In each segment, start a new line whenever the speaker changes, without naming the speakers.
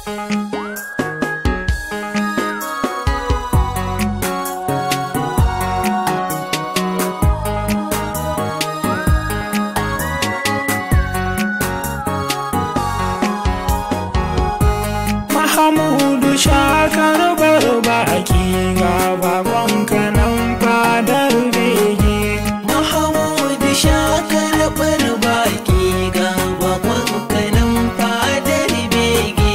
Mahamudu shakar barbaki ga bakon kanan fadar bege.
Mahamudu shakar barbaki ga bakon kanan fadar bege.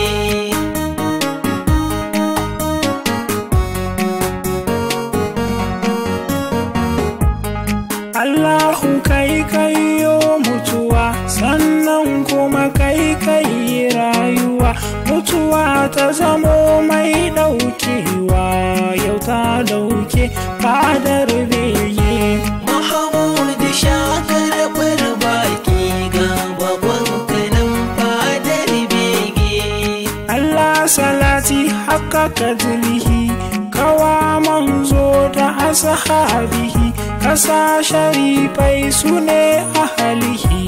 Allahu kai kayo mutuwa sannan kuma kai kai rayuwa mutuwa ta zamo mai daukewa yau ta dauke fadar bege.
Mahamudu shakar barbaki ga bakon kanan fadar bege.
Allah salati haka kadrihi kawa manzo da ashabihi kasa sharifai su ne ahalihi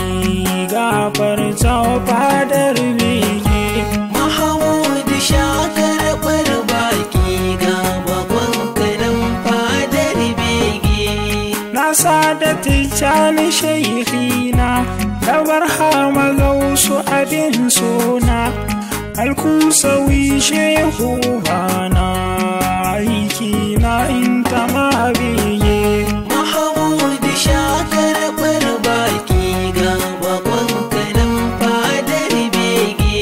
gafarta fadar bege
Mahamudu shakar barbaki ga bakon kanan fadar bege.
na sada tijjani shaihina da barhama gausu abin sona alkusawi shehu bana aiki na intama bege
Mahamudu shakar barbaki ga bakon kanan fadar bege.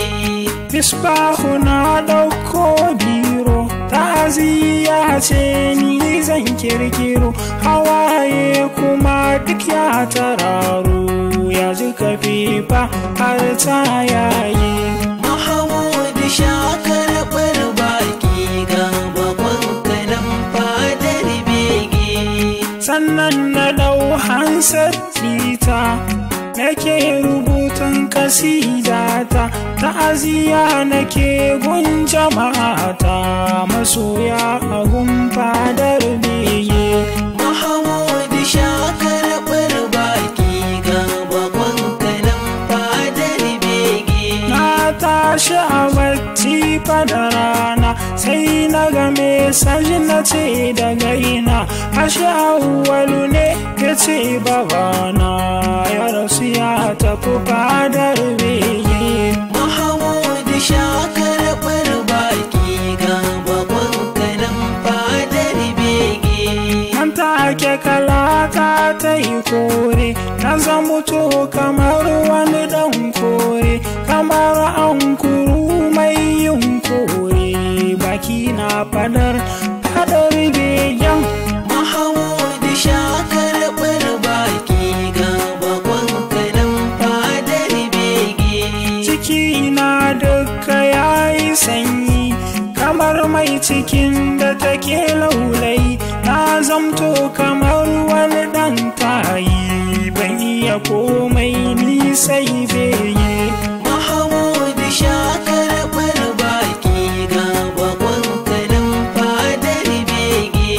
Misbahu na ɗauko biro ta'aziyya ce ni zan kirkiro hawaye kuma duk ya tararo ya ji kafifa har ta yaye
Mahamudu shakar barbaki ga bakon kanan fadar bege.
sannan na ɗau hansar fita nake rubutun kasidata ta'aziyya nake gun jama'ata masoya a gun fadar bege
Mahamudu shakar barbaki ga bakon kanan fadar bege.
Na tashi a bacci fada rana sai na game saji na ce daga ina ashe awwalu ne ya ce babana ya rasu ya tafi fadar bege
Mahamudu shakar barbaki ga bakon kanan fadar bege.
An take kalata ta yi kore na zamuto kamar wani dan kore kamar an kuru mai yin kore baki na fadar fadar begen
Mahamudu shakar barbaki ga bakon kanan fadar bege.
ciki na duka yayi sanyi kamar mai cikin da take laulai na zamto kamar wani dan tayi ban iya komai ni sai bege
Mahamudu shakar barbaki ga bakon kanan fadar bege.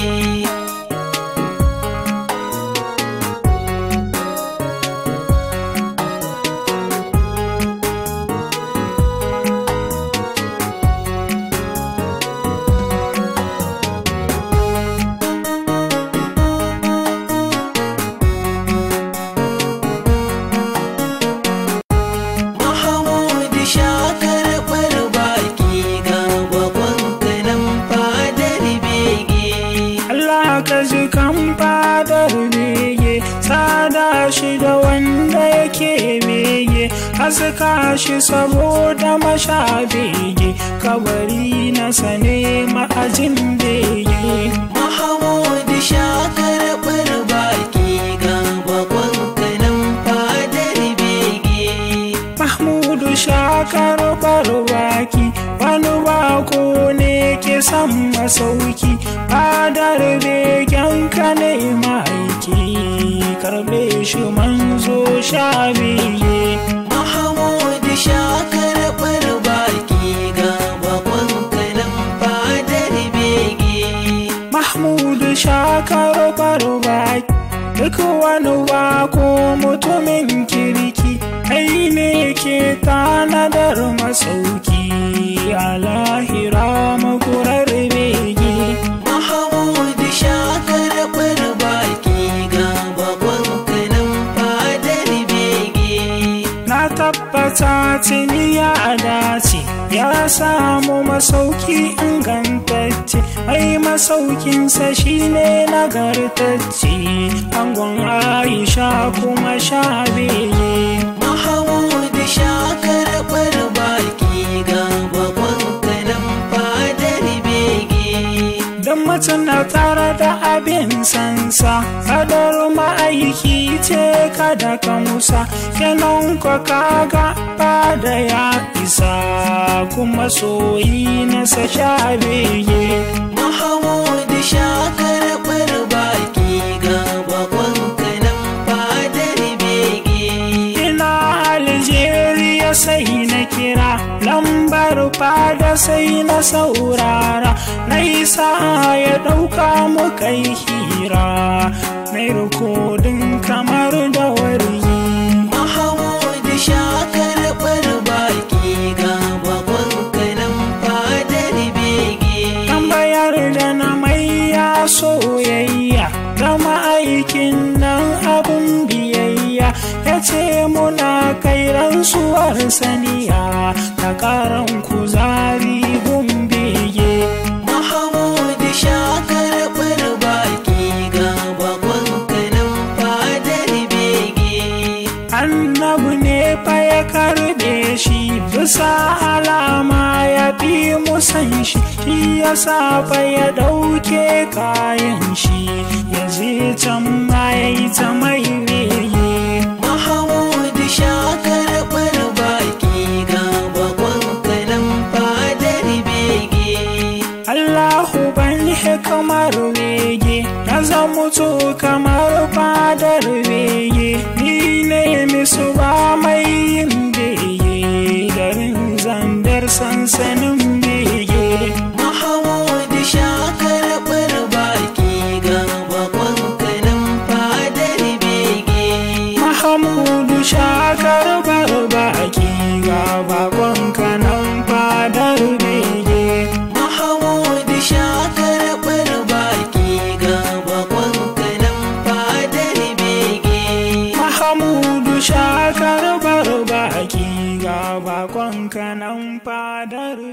Mahamudu shakar barbaki ga bakon kanan fadar bege.
Allah ka ji kan fadar bege sada shi da wanda yake bege haska shi saboda masha bege kabari na sane ma'ajin bege
Mahamudu shakar barbaki ga bakon kanan fadar bege.
Mahmudu shakar barbaki wani bako ne ke son masauki fadar begen ka ne ma'aiki karbe shi manzo sha biye
Mahamudu shakar barbaki ga bakon kanan fadar bege.
Mahmudu shakar barbaki duk wani bako mutumin kirki kai ne ke tanadar masauki tuni ya dace ya samu masauki ingantacce mai masaukinsa shine nagartacce angon aisha kuma sha beye
Mahmud sha karɓar baki ga bakon kanan fadar bege.
don mutum na tare da abin sansa kadar ma'aiki ce kada ka musa kenan ka kaga fada ya isa kuma soyi na sa sha bege
Mahmud sha karɓar baki ga bakon kanan fadar bege.
ina Algeria sai na kira lambar fada sai na saurara na isa ya ɗauka mu kai hira mai rikodin kamar da wargi
Mahmud sha karɓar baki ga bakon kanan fadar bege.
tambayar da na mai ya soyayya da ma'aikin nan abun biyayya ya ce muna kai rantsuwar saniya ta karan kuzari gun bege
Mahmud sha karɓar baki ga bakon kanan fadar bege.
annabu ne fa ya karbe shi bisa alama ya fi musan shi shi ya sa fa ya ɗauke kayan shi ya je can ma ya yi ta mai rege
Mahmud sha karɓar baki ga bakon kanan fadar bege.
Allahu ban kamar wege na zamutu kamar fadar wege ni ne misu ba mai yin bege garin zandar sansanin bege
Mahmud sha karɓar baki ga bakon kanan fadar bege.
Mahamudu shakar barbaki ga bakon kanan fadar bege
Mahmud sha karɓar baki ga bakon kanan fadar bege.
Mahamudu shakar barbaki ga bakon kanan fadar